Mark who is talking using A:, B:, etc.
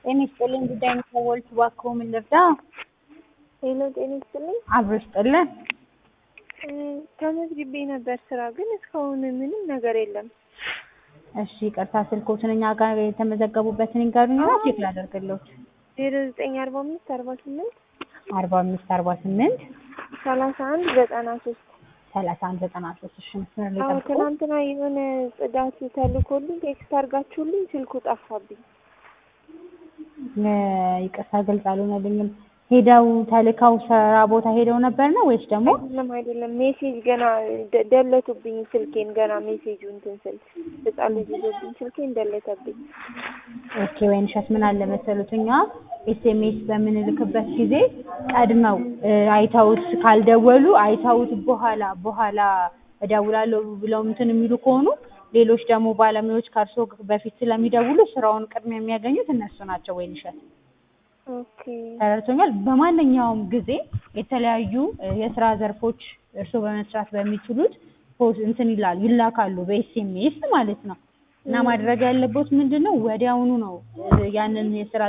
A: ጤና ይስጥልኝ ጉዳይ የሚሰወል እባክዎ ምን ልርዳ?
B: ሄሎ ጤና ይስጥልኝ።
A: አብሮ ይስጥልን።
B: ተመዝግቤ ነበር ስራ ግን እስካሁን ምንም ነገር የለም።
A: እሺ ይቅርታ ስልኮትን እኛ ጋር የተመዘገቡበትን ይንገሩኝና ቼክ ላደርግልዎት።
B: ዜሮ ዘጠኝ አርባ አምስት አርባ ስምንት
A: አርባ አምስት አርባ ስምንት
B: ሰላሳ አንድ ዘጠና ሶስት
A: ሰላሳ አንድ ዘጠና ሶስት እሺ መስመር ላይ
B: አዎ
A: ጠብቁ።
B: ትናንትና የሆነ ጽዳት ተልኮልኝ ቴክስት አድርጋችሁልኝ ስልኩ ጠፋብኝ።
A: እ ይቅርታ ግልጽ አልሆነልኝም። ሄደው ተልከው ስራ ቦታ ሄደው ነበር ነው ወይስ ደግሞ
B: አይደለም አይደለም ሜሴጅ ገና ደ- ደለቱብኝ ስልኬን ገና ሜሴጁ እንትን ስል ህጻን ልጅ ይዞብኝ ስልኬን ደለተብኝ።
A: ኦኬ ወይን ሸት ምን አለ መሰሉት እኛ ኤስኤምኤስ በምንልክበት ጊዜ ቀድመው እ አይተውት ካልደወሉ አይተውት በኋላ በኋላ እደውላለሁ ብለው እንትን የሚሉ ከሆኑ ሌሎች ደግሞ ባለሙያዎች ከእርሶ በፊት ስለሚደውሉ ስራውን ቅድሚያ የሚያገኙት እነሱ ናቸው። ወይን ሸት
B: ኦኬ
A: ተረድቶኛል። በማንኛውም ጊዜ የተለያዩ እ የስራ ዘርፎች እርስዎ በመስራት በሚችሉት ፖስ እንትን ይላል ይላካሉ በኤስኤምኤስ ማለት ነው። እና ማድረግ ያለቦት ምንድን ነው ወዲያውኑ ነው እ ያንን የስራ